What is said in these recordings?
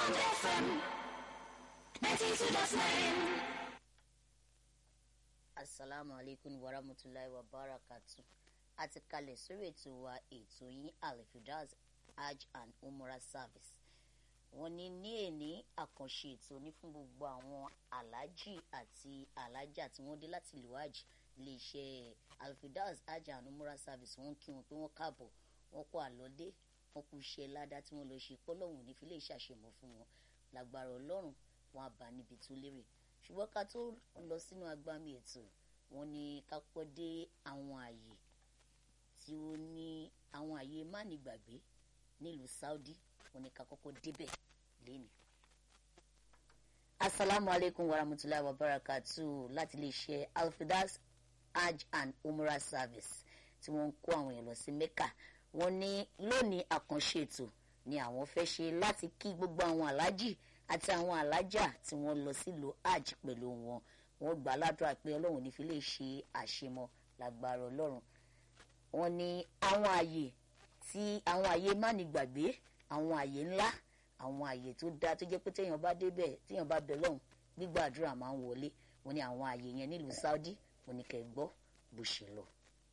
Bond FM 92.9. asalaamu aleykum warahmatulahi wabarakatu a ti kalẹ̀ sórí ètò wa ètò yín alifidaz hajj and umrah service wọ́n ní ní èní àkànṣe ètò ní fún gbogbo àwọn aláàjì àti alájà tí wọ́n dé láti ìlú hajj iléeṣẹ́ alifidaz hajj and umrah service wọ́n kí wọn pé wọ́n káàbọ̀ wọ́n kó àlọ́dé wọ́n kú iṣẹ́ ládá tí wọ́n lọ ṣe pọ́lọ́hùn ní fi lè ṣàṣemọ̀ fún wọn lágbára ọlọ́run wọn á bá níbi tó lérè ṣùgbọ́n ká tó lọ sínú agbami ètò wọn ni ká pọ́ dé àwọn àyè tí ó ní àwọn àyè mánigbàgbé nílùú Saudi wọn ni ká kọ́kọ́ débẹ̀ lẹ́nu. asalaamu aleykum warahmatulahi wabarakatu láti lè ṣe alfidas hajj and umrah service tí wọ́n ń kó àwọn èèyàn lọ sí Mecca wọ́n ní lónìí àkànṣe ètò ni àwọn fẹ́ ṣe láti kí gbogbo àwọn aláàjì àti àwọn alájà tí wọ́n lọ sílùú hajj pẹ̀lú wọn wọ́n gbà ládùúrà pé ọlọ́run ní fi lè ṣe àṣemọ lágbára ọlọ́run wọ́n ní àwọn àyè tí àwọn àyè mánigbàgbé àwọn àyè ńlá àwọn àyè tó dáa tó jẹ́ pé téèyàn bá débẹ̀ téèyàn bá bẹ̀ lọ́hùn gbígbàdúrà máa ń wọlé wọ́n ní àwọn àyè yẹn nílùú Saudi wọ́n ní kẹ́ gbọ́ bó ṣe lọ.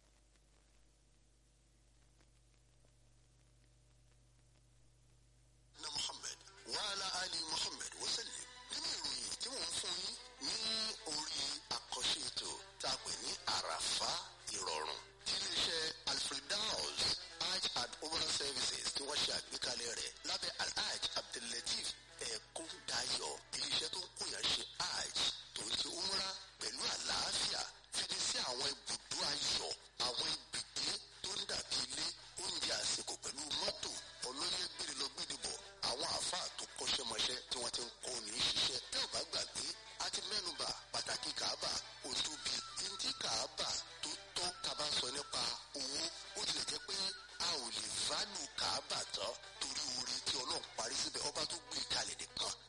na muhammed wàhálà ali muhammed wasallim nínú ìròyìn tí wọ́n ń fún yín ní orí àkànṣe ètò tá a pè ní àràfá ìrọ̀rùn tí iléeṣẹ́ alfredaus hajj and umrah services tí wọ́n ṣe àgbékalẹ̀ rẹ̀ lábẹ́ alhaj abdullateef ẹ̀kún dayọ̀ iléeṣẹ́ tó ń kóyàn ṣe hajj tó ń ṣe umrah pẹ̀lú àlàáfíà fìdí sí àwọn ibùdó ayọ̀ àwọn ibùgbé tó ń dàbí ilé oúnjẹ àsìkò pẹ̀lú mọ́tò ọlọ́yẹ gbére lọ gbére bọ̀ àwọn àáfàá tó kọ́ṣẹ́mọṣẹ́ tí wọ́n ti ń kọ́ ní ṣiṣẹ́ tẹ́ ò bá gbàgbé a ti mẹ́nuba pàtàkì kàábà ó tóbi ntí kàábà tó tọ́ kaba sọ nípa owó ó tilẹ̀ jẹ́ pé a ò lè válù kàábà tán torí oore tí ọlọ́run parí síbẹ̀ ọba tó gbé kalẹ̀ nìkan